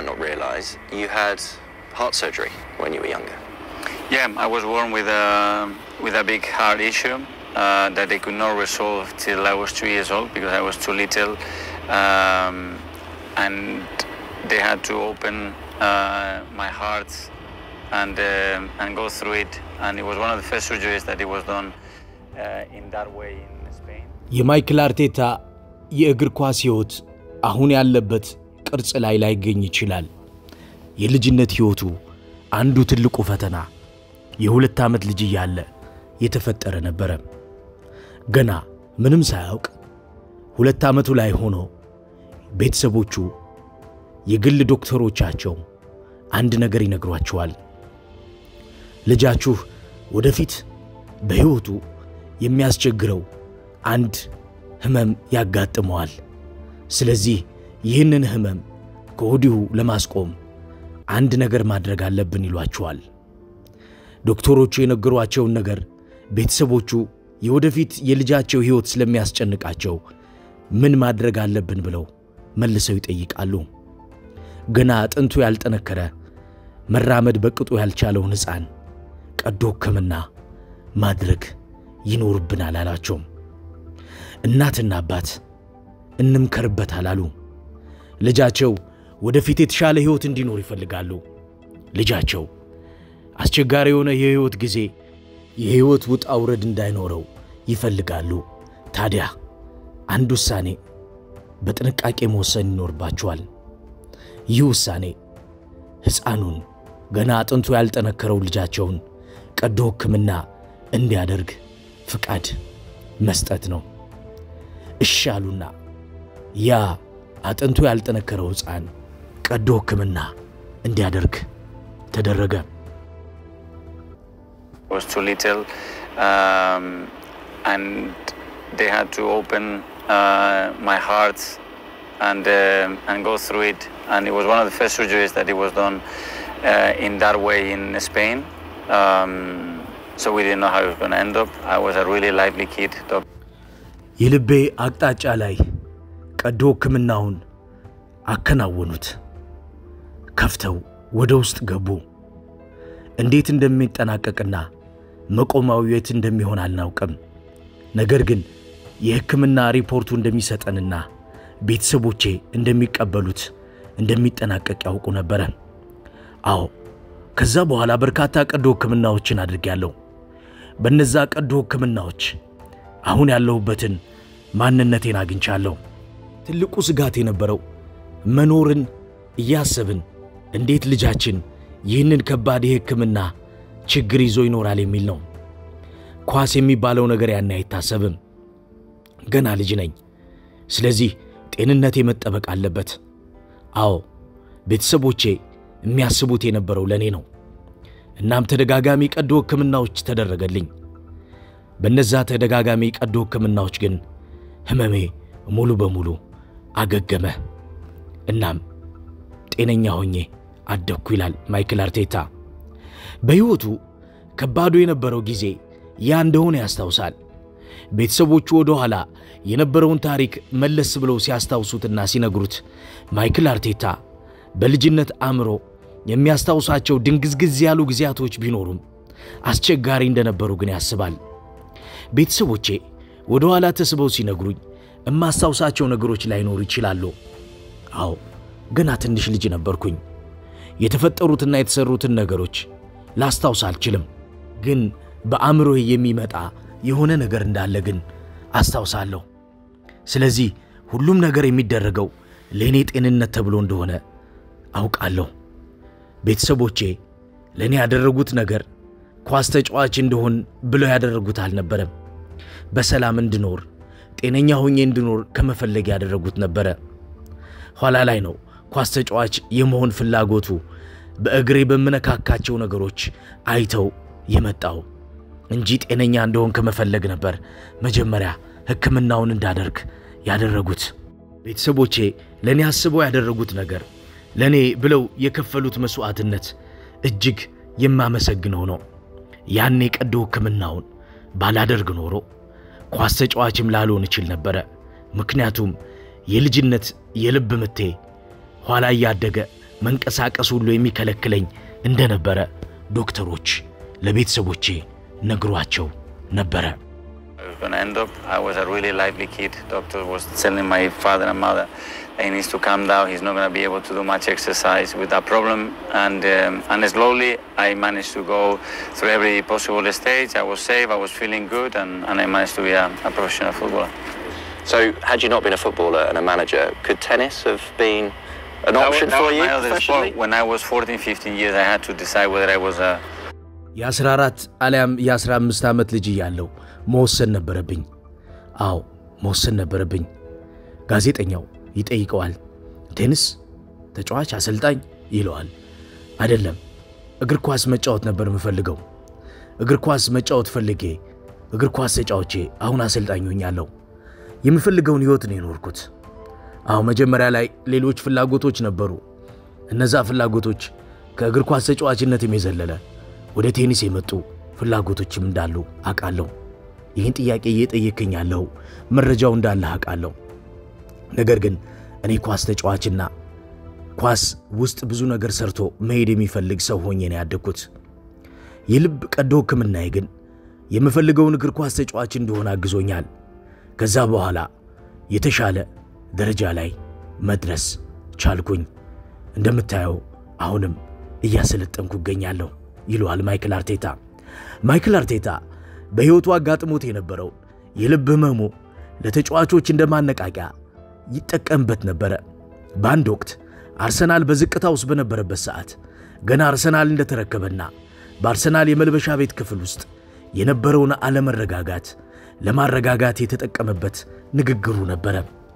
might not realize, you had heart surgery when you were younger. Yeah, I was born with a with a big heart issue uh, that they could not resolve till I was two years old because I was too little, um, and they had to open uh, my heart and um and go through it. And it was one of the first surgeries that it was done uh, in that way in Spain. የማይክል አርቴታ የእግር ኳስ ሕይወት አሁን ያለበት ቅርጽ ላይ ላይገኝ ይችላል። የልጅነት ሕይወቱ አንዱ ትልቁ ፈተና የሁለት ዓመት ልጅ እያለ የተፈጠረ ነበረ። ገና ምንም ሳያውቅ ሁለት ዓመቱ ላይ ሆኖ ቤተሰቦቹ የግል ዶክተሮቻቸው አንድ ነገር ይነግሯቸዋል። ልጃችሁ ወደፊት በሕይወቱ የሚያስቸግረው አንድ ሕመም ያጋጥመዋል። ስለዚህ ይህንን ሕመም ከወዲሁ ለማስቆም አንድ ነገር ማድረግ አለብን ይሏቸዋል። ዶክተሮቹ የነገሯቸውን ነገር ቤተሰቦቹ የወደፊት የልጃቸው ሕይወት ስለሚያስጨንቃቸው ምን ማድረግ አለብን ብለው መልሰው ይጠይቃሉ። ገና አጥንቱ ያልጠነከረ መራመድ በቅጡ ያልቻለውን ሕፃን ቀዶ ሕክምና ማድረግ ይኖርብናል አላቸውም። እናትና አባት እንምከርበት አላሉ። ልጃቸው ወደፊት የተሻለ ሕይወት እንዲኖር ይፈልጋሉ። ልጃቸው አስቸጋሪ የሆነ የሕይወት ጊዜ የሕይወት ውጣ ውረድ እንዳይኖረው ይፈልጋሉ። ታዲያ አንድ ውሳኔ በጥንቃቄ መወሰን ይኖርባቸዋል። ይህ ውሳኔ ሕፃኑን ገና አጥንቱ ያልጠነከረው ልጃቸውን ቀዶ ሕክምና እንዲያደርግ ፍቃድ መስጠት ነው። እሺ አሉና ያ አጥንቱ ያልጠነከረው ሕፃን ቀዶ ሕክምና እንዲያደርግ ተደረገ። I was too little, um, and they had to open uh, my heart and um and go through it. And it was one of the first surgeries that it was done uh, in that way in Spain. Um, so we didn't know how it was going to end up. I was a really lively kid. Doc- የልቤ አቅጣጫ ላይ ቀዶ ሕክምናውን አከናወኑት። ከፍተው ወደ ውስጥ ገቡ። እንዴት እንደሚጠናቀቅና መቆሚያው የት እንደሚሆን አልናውቅም። ነገር ግን የሕክምና ሪፖርቱ እንደሚሰጠንና ቤተሰቦቼ እንደሚቀበሉት እንደሚጠናቀቅ ያውቁ ነበረ። አዎ፣ ከዛ በኋላ በርካታ ቀዶ ሕክምናዎችን አድርጌያለሁ። በነዛ ቀዶ ሕክምናዎች አሁን ያለሁበትን ማንነቴን አግኝቻለሁ። ትልቁ ስጋት የነበረው መኖርን እያሰብን እንዴት ልጃችን ይህንን ከባድ የሕክምና ችግር ይዞ ይኖራል የሚል ነው። ኳስ የሚባለው ነገር ያን አይታሰብም። ገና ልጅ ነኝ። ስለዚህ ጤንነቴ መጠበቅ አለበት። አዎ ቤተሰቦቼ የሚያስቡት የነበረው ለእኔ ነው። እናም ተደጋጋሚ ቀዶ ሕክምናዎች ተደረገልኝ። በነዛ ተደጋጋሚ ቀዶ ሕክምናዎች ግን ሕመሜ ሙሉ በሙሉ አገገመ። እናም ጤነኛ ሆኜ አደግኩ ይላል ማይክል አርቴታ። በሕይወቱ ከባዱ የነበረው ጊዜ ያ እንደሆነ ያስታውሳል። ቤተሰቦቹ ወደ ኋላ የነበረውን ታሪክ መለስ ብለው ሲያስታውሱትና ሲነግሩት ማይክል አርቴታ በልጅነት አእምሮ የሚያስታውሳቸው ድንግዝግዝ ያሉ ጊዜያቶች ቢኖሩም አስቸጋሪ እንደነበሩ ግን ያስባል። ቤተሰቦቼ ወደ ኋላ ተስበው ሲነግሩኝ እማስታውሳቸው ነገሮች ላይኖሩ ይችላሉ። አዎ ገና ትንሽ ልጅ ነበርኩኝ። የተፈጠሩትና የተሰሩትን ነገሮች ላስታውስ አልችልም። ግን በአእምሮዬ የሚመጣ የሆነ ነገር እንዳለ ግን አስታውሳለሁ። ስለዚህ ሁሉም ነገር የሚደረገው ለእኔ ጤንነት ተብሎ እንደሆነ አውቃለሁ። ቤተሰቦቼ ለእኔ ያደረጉት ነገር ኳስ ተጫዋች እንደሆን ብለው ያደረጉት አልነበረም። በሰላም እንድኖር ጤነኛ ሆኜ እንድኖር ከመፈለግ ያደረጉት ነበረ። ኋላ ላይ ነው ኳስ ተጫዋች የመሆን ፍላጎቱ በእግሬ በምነካካቸው ነገሮች አይተው የመጣው እንጂ ጤነኛ እንደሆን ከመፈለግ ነበር መጀመሪያ ሕክምናውን እንዳደርግ ያደረጉት። ቤተሰቦቼ ለእኔ አስበው ያደረጉት ነገር ለእኔ ብለው የከፈሉት መሥዋዕትነት እጅግ የማመሰግነው ነው። ያኔ ቀዶ ሕክምናውን ባላደርግ ኖሮ ኳስ ተጫዋችም ላልሆን እችል ነበረ። ምክንያቱም የልጅነት የልብ ምቴ ኋላ እያደገ መንቀሳቀስ ሁሉ የሚከለክለኝ እንደነበረ ዶክተሮች ለቤተሰቦቼ ነግሯቸው ነበረ። I was going to end up. I was a really lively kid. Doctor was telling my father and mother that he needs to calm down. He's not going to be able to do much exercise with that problem. And um, and slowly, I managed to go through every possible stage. I was safe. I was feeling good, and, and I managed to be a, a professional footballer. So, had you not been a footballer and a manager, could tennis have been an That was, option that for was you my other professionally? sport. When I was 14, 15 years, I had to decide whether I was a የ14 አሊያም የ15 ዓመት ልጅ እያለሁ መወሰን ነበረብኝ። አዎ መወሰን ነበረብኝ። ጋዜጠኛው ይጠይቀዋል። ቴኒስ ተጫዋች፣ አሰልጣኝ ይለዋል። አይደለም እግር ኳስ መጫወት ነበር የምፈልገው። እግር ኳስ መጫወት ፈልጌ እግር ኳስ ተጫውቼ አሁን አሰልጣኝ ሆኛለሁ። የምፈልገውን ሕይወት ነው የኖርኩት። አዎ መጀመሪያ ላይ ሌሎች ፍላጎቶች ነበሩ። እነዛ ፍላጎቶች ከእግር ኳስ ተጫዋችነትም የዘለለ ወደ ቴኒስ የመጡ ፍላጎቶችም እንዳሉ አውቃለሁ። ይህን ጥያቄ እየጠየከኝ ያለው መረጃው እንዳለ አውቃለሁ። ነገር ግን እኔ ኳስ ተጫዋችና ኳስ ውስጥ ብዙ ነገር ሰርቶ መሄድ የሚፈልግ ሰው ሆኜ ነው ያደግኩት። የልብ ቀዶ ሕክምናዬ ግን የምፈልገውን እግር ኳስ ተጫዋች እንደሆነ አግዞኛል። ከዛ በኋላ የተሻለ ደረጃ ላይ መድረስ ቻልኩኝ። እንደምታየው አሁንም እያሰለጠንኩ እገኛለሁ ይለዋል ማይክል አርቴታ። ማይክል አርቴታ በሕይወቱ አጋጥሞት የነበረው የልብ ህመሙ ለተጫዋቾች እንደ ማነቃቂያ ይጠቀምበት ነበረ። በአንድ ወቅት አርሰናል በዝቅታ ውስጥ በነበረበት ሰዓት ገና አርሰናል እንደተረከበና በአርሰናል የመልበሻ ቤት ክፍል ውስጥ የነበረውን አለመረጋጋት ለማረጋጋት የተጠቀመበት ንግግሩ ነበረ።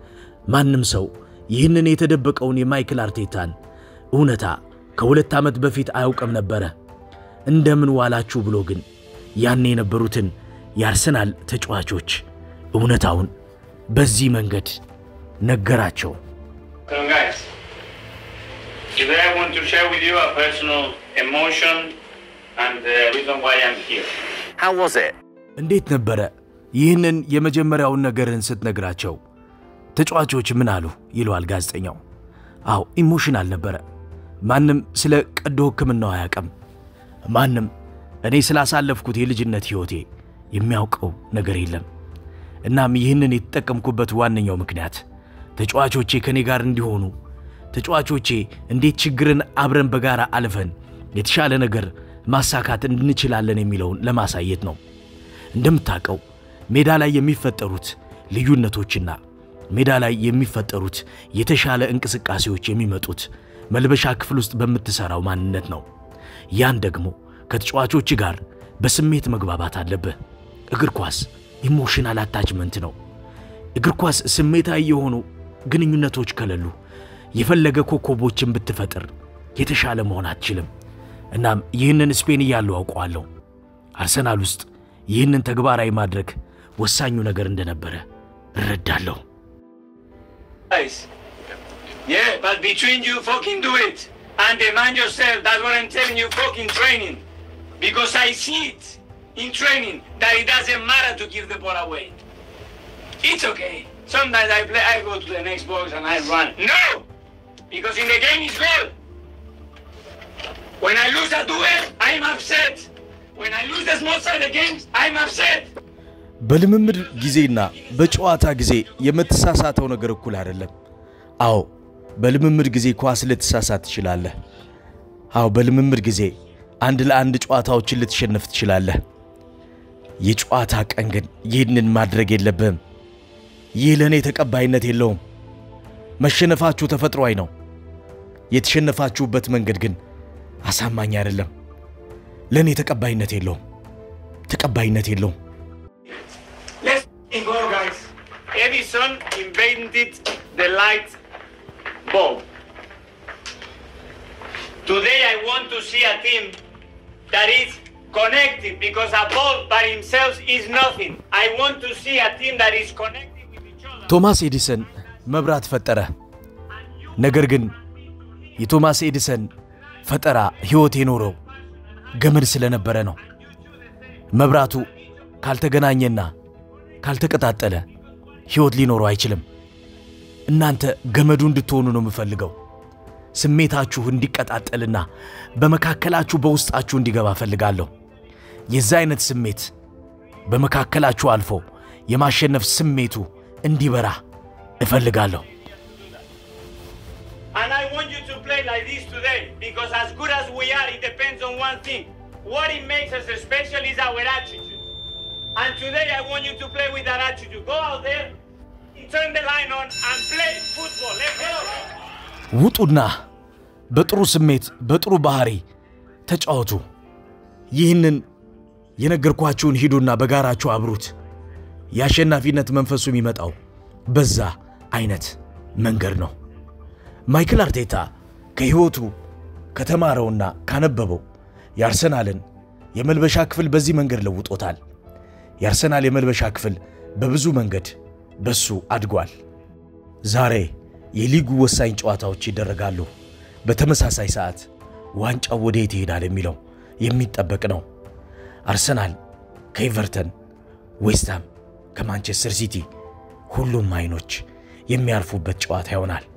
ማንም ሰው ይህንን የተደበቀውን የማይክል አርቴታን እውነታ ከሁለት ዓመት በፊት አያውቅም ነበረ። እንደምን ዋላችሁ ብሎ ግን ያኔ የነበሩትን የአርሰናል ተጫዋቾች እውነታውን በዚህ መንገድ ነገራቸው። So guys, today I want to share with you a personal emotion and the reason why I'm here. How was it? እንዴት ነበረ ይህንን የመጀመሪያውን ነገርን ስትነግራቸው ተጫዋቾች ምን አሉ? ይለዋል ጋዜጠኛው። አዎ ኢሞሽናል ነበረ። ማንም ስለ ቀዶ ሕክምናው አያውቅም። ማንም እኔ ስላሳለፍኩት የልጅነት ሕይወቴ የሚያውቀው ነገር የለም። እናም ይህንን የተጠቀምኩበት ዋነኛው ምክንያት ተጫዋቾቼ ከእኔ ጋር እንዲሆኑ፣ ተጫዋቾቼ እንዴት ችግርን አብረን በጋራ አልፈን የተሻለ ነገር ማሳካት እንችላለን የሚለውን ለማሳየት ነው። እንደምታውቀው ሜዳ ላይ የሚፈጠሩት ልዩነቶችና ሜዳ ላይ የሚፈጠሩት የተሻለ እንቅስቃሴዎች የሚመጡት መልበሻ ክፍል ውስጥ በምትሠራው ማንነት ነው። ያን ደግሞ ከተጫዋቾች ጋር በስሜት መግባባት አለብህ። እግር ኳስ ኢሞሽናል አታችመንት ነው። እግር ኳስ ስሜታዊ የሆኑ ግንኙነቶች ከሌሉ የፈለገ ኮከቦችን ብትፈጥር የተሻለ መሆን አትችልም። እናም ይህንን ስፔን እያለሁ አውቀዋለሁ። አርሰናል ውስጥ ይህንን ተግባራዊ ማድረግ ወሳኙ ነገር እንደነበረ እረዳለሁ። Guys, yeah, but between you, fucking do it and demand yourself. That's what I'm telling you, fucking training. Because I see it in training that it doesn't matter to give the ball away. It's okay. Sometimes I play, I go to the next box and I run. No, because in the game it's goal. When I lose a duel, I'm upset. When I lose the small side of games, I'm upset. በልምምድ ጊዜና በጨዋታ ጊዜ የምትሳሳተው ነገር እኩል አይደለም። አዎ በልምምድ ጊዜ ኳስ ልትሳሳት ትችላለህ። አዎ በልምምድ ጊዜ አንድ ለአንድ ጨዋታዎችን ልትሸነፍ ትችላለህ። የጨዋታ ቀን ግን ይህንን ማድረግ የለብህም። ይህ ለእኔ ተቀባይነት የለውም። መሸነፋችሁ ተፈጥሯዊ ነው። የተሸነፋችሁበት መንገድ ግን አሳማኝ አይደለም። ለእኔ ተቀባይነት የለውም። ተቀባይነት የለውም። Let's go, guys. Edison invented the light bulb. Today, I want to see a team that is connected because a bulb by himself is nothing. I want to see a team that is connected with each other. ቶማስ ኤዲሰን መብራት ፈጠረ። ነገር ግን የቶማስ ኤዲሰን ፈጠራ ሕይወት የኖረው ገመድ ስለነበረ ነው። መብራቱ ካልተገናኘና ካልተቀጣጠለ ሕይወት ሊኖረው አይችልም። እናንተ ገመዱ እንድትሆኑ ነው የምፈልገው። ስሜታችሁ እንዲቀጣጠልና በመካከላችሁ በውስጣችሁ እንዲገባ እፈልጋለሁ። የዛ አይነት ስሜት በመካከላችሁ አልፎ የማሸነፍ ስሜቱ እንዲበራ እፈልጋለሁ። And I want you to play like this today because as good as we are, it depends on one thing. What it makes us special is our attitude. And today I want you to play with that attitude. Go out there, turn the line on, and play football. Let's go. ውጡና በጥሩ ስሜት በጥሩ ባህሪ ተጫወቱ። ይህንን የነገርኳችሁን ሂዱና በጋራችሁ አብሩት። የአሸናፊነት መንፈሱ የሚመጣው በዛ አይነት መንገድ ነው። ማይክል አርቴታ ከሕይወቱ ከተማረውና ካነበበው የአርሰናልን የመልበሻ ክፍል በዚህ መንገድ ለውጦታል። የአርሰናል የመልበሻ ክፍል በብዙ መንገድ በሱ አድጓል። ዛሬ የሊጉ ወሳኝ ጨዋታዎች ይደረጋሉ። በተመሳሳይ ሰዓት ዋንጫው ወዴት ይሄዳል የሚለው የሚጠበቅ ነው። አርሰናል ከኤቨርተን፣ ዌስትሃም ከማንቸስተር ሲቲ ሁሉም አይኖች የሚያርፉበት ጨዋታ ይሆናል።